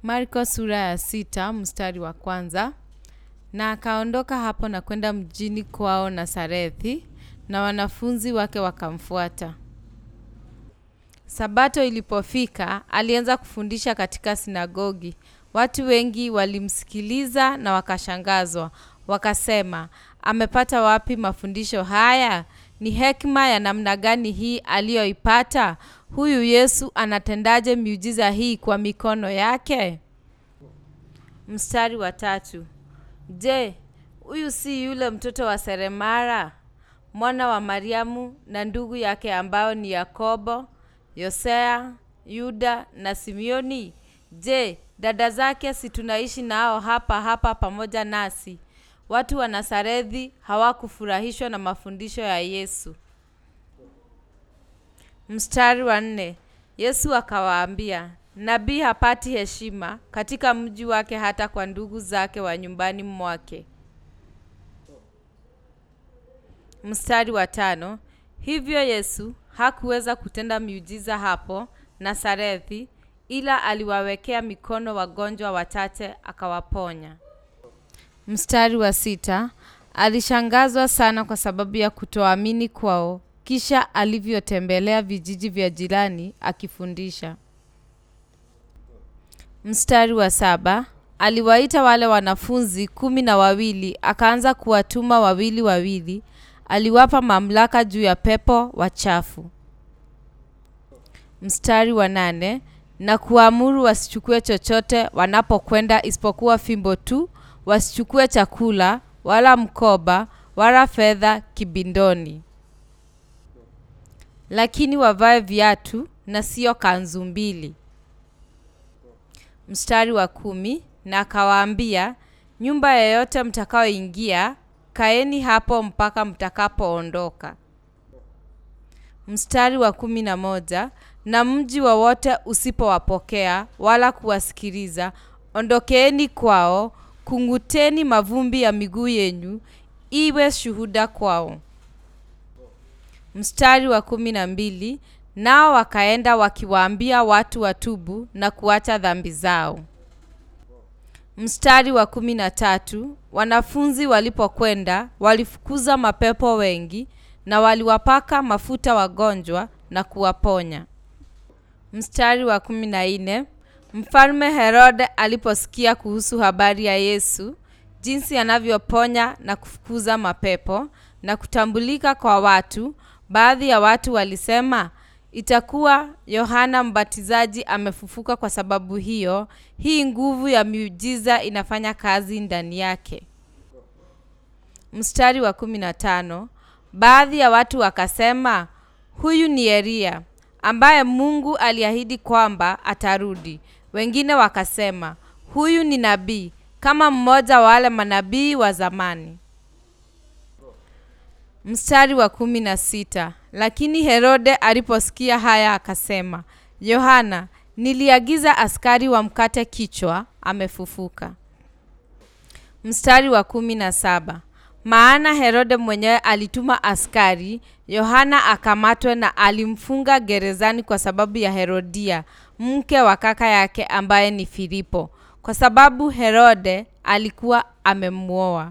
Marko sura ya sita mstari wa kwanza. Na akaondoka hapo na kwenda mjini kwao Nasarethi, na wanafunzi wake wakamfuata. Sabato ilipofika, alianza kufundisha katika sinagogi. Watu wengi walimsikiliza na wakashangazwa, wakasema, amepata wapi mafundisho haya? Ni hekima ya namna gani hii aliyoipata? Huyu Yesu anatendaje miujiza hii kwa mikono yake? Mstari wa tatu. Je, huyu si yule mtoto wa seremara mwana wa Mariamu na ndugu yake ambao ni Yakobo, Yosea, Yuda na Simioni? Je, dada zake si tunaishi nao hapa hapa pamoja nasi? Watu wa Nasarethi hawakufurahishwa na mafundisho ya Yesu. Mstari wa nne. Yesu akawaambia, nabii hapati heshima katika mji wake hata kwa ndugu zake wa nyumbani mwake. Mstari wa tano. Hivyo Yesu hakuweza kutenda miujiza hapo Nasarethi, ila aliwawekea mikono wagonjwa wachache akawaponya. Mstari wa sita. Alishangazwa sana kwa sababu ya kutoamini kwao, kisha alivyotembelea vijiji vya jirani akifundisha. Mstari wa saba. Aliwaita wale wanafunzi kumi na wawili, akaanza kuwatuma wawili wawili. Aliwapa mamlaka juu ya pepo wachafu. Mstari wa nane. Na kuamuru wasichukue chochote wanapokwenda isipokuwa fimbo tu, wasichukue chakula wala mkoba wala fedha kibindoni, lakini wavae viatu na sio kanzu mbili. Mstari wa kumi. Na akawaambia, nyumba yoyote mtakayoingia kaeni hapo mpaka mtakapoondoka. Mstari wa kumi na moja. Na mji wowote usipowapokea wala kuwasikiliza, ondokeeni kwao, kung'uteni mavumbi ya miguu yenu, iwe shuhuda kwao. Mstari wa kumi na mbili. Nao wakaenda wakiwaambia watu watubu na kuacha dhambi zao. Mstari wa kumi na tatu. Wanafunzi walipokwenda walifukuza mapepo wengi na waliwapaka mafuta wagonjwa na kuwaponya. Mstari wa kumi na nne. Mfalme Herode aliposikia kuhusu habari ya Yesu, jinsi anavyoponya na kufukuza mapepo na kutambulika kwa watu, baadhi ya watu walisema, itakuwa Yohana Mbatizaji amefufuka kwa sababu hiyo, hii nguvu ya miujiza inafanya kazi ndani yake. Mstari wa kumi na tano. Baadhi ya watu wakasema, huyu ni Eliya ambaye Mungu aliahidi kwamba atarudi. Wengine wakasema, huyu ni nabii kama mmoja wa wale manabii wa zamani. Mstari wa kumi na sita. Lakini Herode aliposikia haya akasema, Yohana, niliagiza askari wamkate kichwa, amefufuka. Mstari wa kumi na saba. Maana Herode mwenyewe alituma askari Yohana akamatwe na alimfunga gerezani kwa sababu ya Herodia, mke wa kaka yake ambaye ni Filipo, kwa sababu Herode alikuwa amemwoa.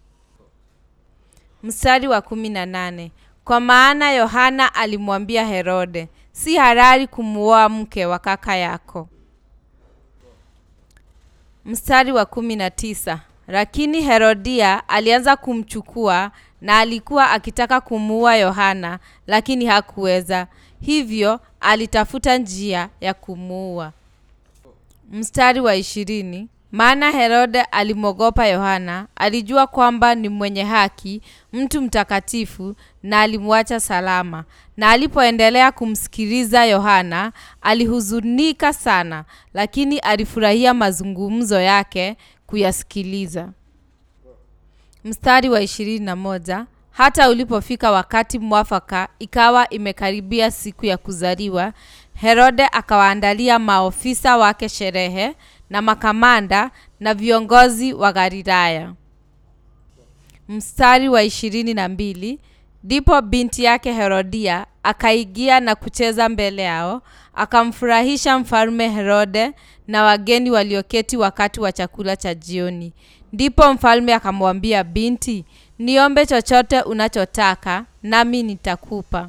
Mstari wa kumi na nane. Kwa maana Yohana alimwambia Herode, si halali kumuoa mke wa kaka yako. Mstari wa kumi na tisa. Lakini Herodia alianza kumchukua na alikuwa akitaka kumuua Yohana, lakini hakuweza. Hivyo alitafuta njia ya kumuua. Mstari wa ishirini. Maana Herode alimwogopa Yohana, alijua kwamba ni mwenye haki, mtu mtakatifu, na alimwacha salama. Na alipoendelea kumsikiliza Yohana, alihuzunika sana, lakini alifurahia mazungumzo yake kuyasikiliza. Mstari wa ishirini na moja. Hata ulipofika wakati mwafaka, ikawa imekaribia siku ya kuzaliwa, Herode akawaandalia maofisa wake sherehe na makamanda na viongozi wa Galilaya. Mstari wa ishirini na mbili. Ndipo binti yake Herodia akaingia na kucheza mbele yao, akamfurahisha mfalme Herode na wageni walioketi wakati wa chakula cha jioni. Ndipo mfalme akamwambia binti, niombe chochote unachotaka nami nitakupa.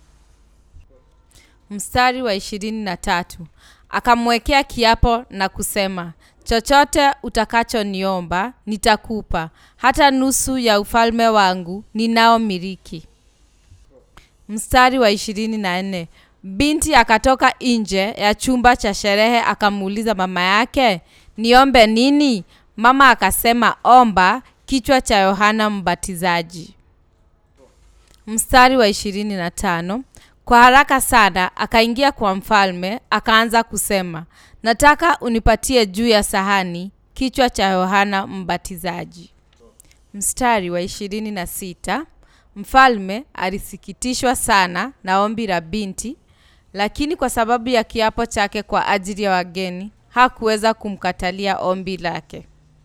Mstari wa ishirini na tatu akamwekea kiapo na kusema, chochote utakachoniomba nitakupa, hata nusu ya ufalme wangu ninaomiliki. Mstari wa ishirini na nne binti akatoka nje ya chumba cha sherehe akamuuliza mama yake, niombe nini? Mama akasema, omba kichwa cha Yohana Mbatizaji. Mstari wa ishirini na tano kwa haraka sana akaingia kwa mfalme akaanza kusema, nataka unipatie juu ya sahani kichwa cha Yohana Mbatizaji. Mstari wa ishirini na sita mfalme alisikitishwa sana na ombi la binti, lakini kwa sababu ya kiapo chake kwa ajili ya wageni hakuweza kumkatalia ombi lake.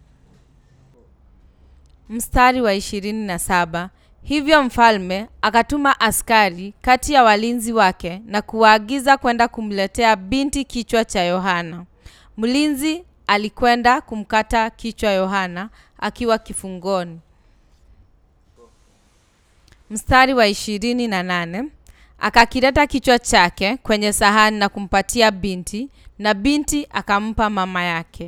Mstari wa ishirini na saba hivyo mfalme akatuma askari kati ya walinzi wake na kuwaagiza kwenda kumletea binti kichwa cha Yohana. Mlinzi alikwenda kumkata kichwa Yohana akiwa kifungoni. Mstari wa ishirini na nane akakileta kichwa chake kwenye sahani na kumpatia binti, na binti akampa mama yake.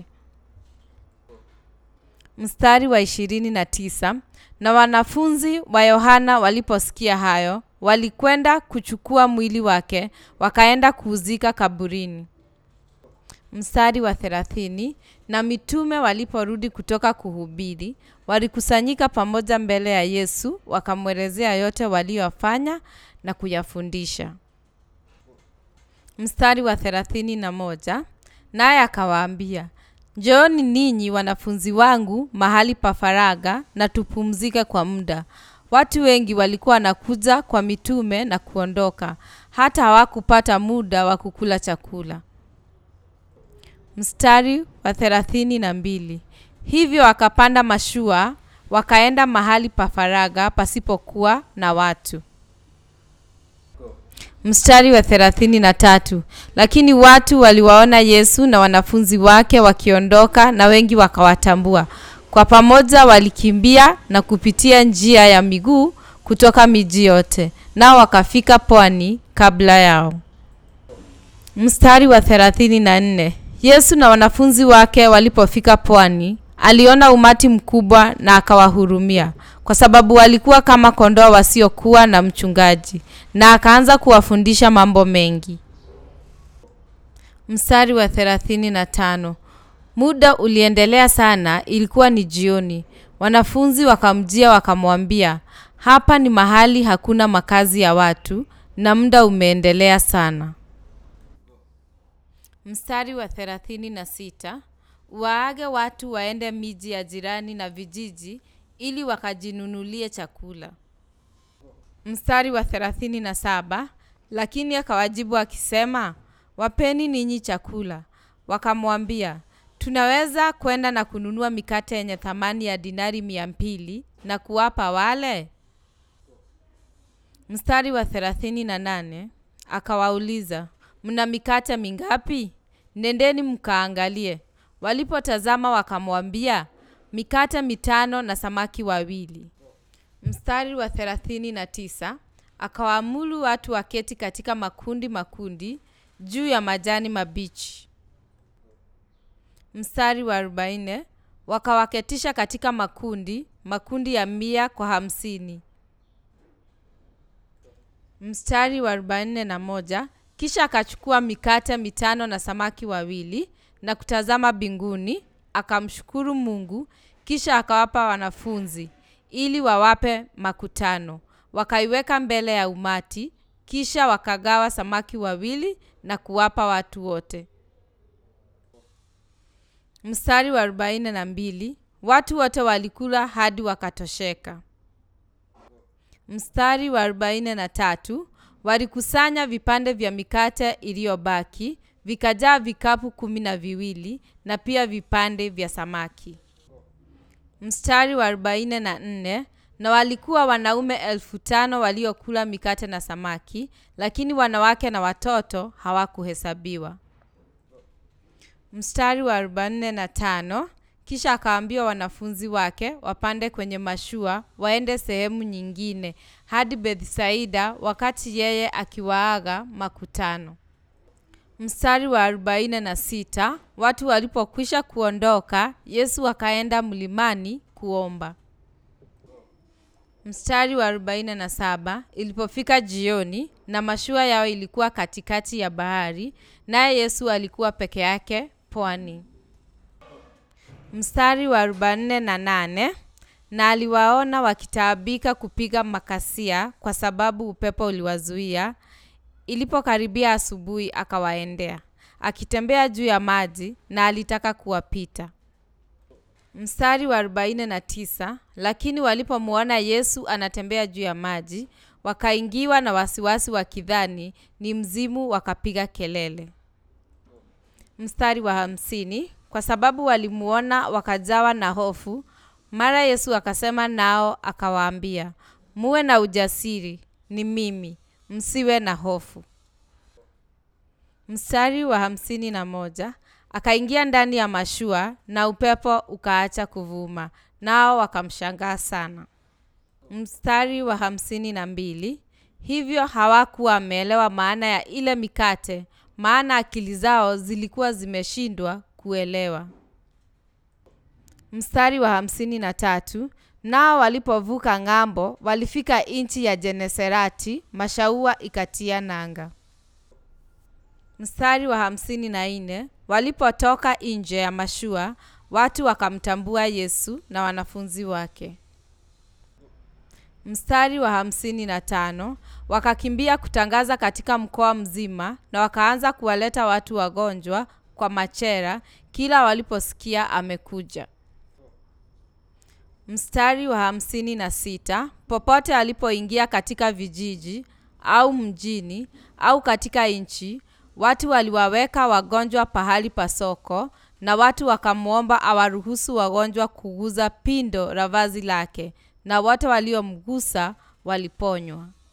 Mstari wa ishirini na tisa na wanafunzi wa Yohana waliposikia hayo, walikwenda kuchukua mwili wake, wakaenda kuuzika kaburini. Mstari wa thelathini na mitume waliporudi kutoka kuhubiri, walikusanyika pamoja mbele ya Yesu, wakamwelezea yote waliyofanya na kuyafundisha. Mstari wa thelathini na moja naye akawaambia Njooni ninyi wanafunzi wangu mahali pa faragha na tupumzike kwa muda. Watu wengi walikuwa wanakuja kwa mitume na kuondoka, hata hawakupata muda wa kukula chakula. Mstari wa thelathini na mbili hivyo wakapanda mashua wakaenda mahali pa faragha pasipokuwa na watu. Mstari wa thelathini na tatu lakini watu waliwaona Yesu na wanafunzi wake wakiondoka, na wengi wakawatambua. Kwa pamoja walikimbia na kupitia njia ya miguu kutoka miji yote, nao wakafika pwani kabla yao. Mstari wa thelathini na nne Yesu na wanafunzi wake walipofika pwani, aliona umati mkubwa na akawahurumia, kwa sababu walikuwa kama kondoo wasiokuwa na mchungaji, na akaanza kuwafundisha mambo mengi. Mstari wa thelathini na tano muda uliendelea sana, ilikuwa ni jioni. Wanafunzi wakamjia wakamwambia, hapa ni mahali hakuna makazi ya watu na muda umeendelea sana. Mstari wa thelathini na sita waage watu waende miji ya jirani na vijiji ili wakajinunulie chakula. Mstari wa thelathini na saba lakini akawajibu akisema, wapeni ninyi chakula. Wakamwambia, tunaweza kwenda na kununua mikate yenye thamani ya dinari mia mbili na kuwapa wale? Mstari wa thelathini na nane akawauliza, mna mikate mingapi? Nendeni mkaangalie. Walipotazama wakamwambia, mikate mitano na samaki wawili. Mstari wa thelathini na tisa akawaamuru watu waketi katika makundi makundi juu ya majani mabichi. Mstari wa arobaini wakawaketisha katika makundi makundi ya mia kwa hamsini. Mstari wa arobaini na moja kisha akachukua mikate mitano na samaki wawili na kutazama mbinguni, akamshukuru Mungu, kisha akawapa wanafunzi ili wawape makutano. Wakaiweka mbele ya umati, kisha wakagawa samaki wawili na kuwapa watu wote. Mstari wa arobaini na mbili watu wote walikula hadi wakatosheka. Mstari wa arobaini na tatu walikusanya vipande vya mikate iliyobaki vikajaa vikapu kumi na viwili na pia vipande vya samaki. Mstari wa arobaini na nne na walikuwa wanaume elfu tano waliokula mikate na samaki, lakini wanawake na watoto hawakuhesabiwa. Mstari wa arobaini na tano kisha akawaambia wanafunzi wake wapande kwenye mashua waende sehemu nyingine hadi Bethsaida, wakati yeye akiwaaga makutano. Mstari wa arobaini na sita watu walipokwisha kuondoka, Yesu akaenda mlimani kuomba. Mstari wa arobaini na saba ilipofika jioni na mashua yao ilikuwa katikati ya bahari, naye Yesu alikuwa peke yake pwani. Mstari wa arobaini na nane na aliwaona wakitaabika kupiga makasia kwa sababu upepo uliwazuia. Ilipokaribia asubuhi, akawaendea akitembea juu ya maji, na alitaka kuwapita. Mstari wa arobaini na tisa lakini walipomwona Yesu anatembea juu ya maji, wakaingiwa na wasiwasi, wakidhani ni mzimu, wakapiga kelele. Mstari wa hamsini kwa sababu walimuona wakajawa na hofu. Mara Yesu akasema nao akawaambia, muwe na ujasiri, ni mimi, msiwe na hofu. Mstari wa hamsini na moja akaingia ndani ya mashua na upepo ukaacha kuvuma, nao wakamshangaa sana. Mstari wa hamsini na mbili hivyo hawakuwa wameelewa maana ya ile mikate, maana akili zao zilikuwa zimeshindwa kuelewa. Mstari wa hamsini na tatu nao walipovuka ng'ambo, walifika nchi ya Genesareti, mashua ikatia nanga. Mstari wa hamsini na nne walipotoka nje ya mashua, watu wakamtambua Yesu na wanafunzi wake. Mstari wa hamsini na tano wakakimbia kutangaza katika mkoa mzima, na wakaanza kuwaleta watu wagonjwa kwa machela kila waliposikia amekuja. Mstari wa hamsini na sita popote alipoingia katika vijiji au mjini au katika nchi, watu waliwaweka wagonjwa pahali pa soko, na watu wakamwomba awaruhusu wagonjwa kuguza pindo la vazi lake, na wote waliomgusa waliponywa.